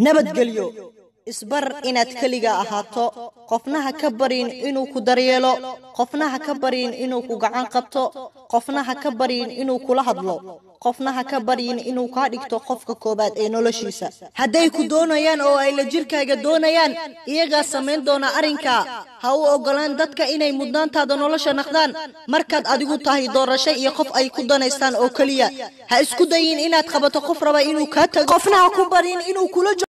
nabadgelyo isbar inaad keliga ahaato qofna ha ka barin inuu ku daryeelo qofna ha ka barin inuu ku gacan qabto qofna ha ka barin inuu kula hadlo qofna ha ka baryin inuu kaa dhigto qofka koowaad ee noloshiisa hadday ku doonayaan oo ay la jirkaaga doonayaan iyagaa samayn doona arrinka ha u oggolaan dadka inay mudnaantaada nolosha naqdaan markaad adigu tahay doorasho iyo qof ay ku danaystaan oo keliya ha isku dayin inaad qabato qof raba inuu kaa tago qofna ha ku barin inuu kula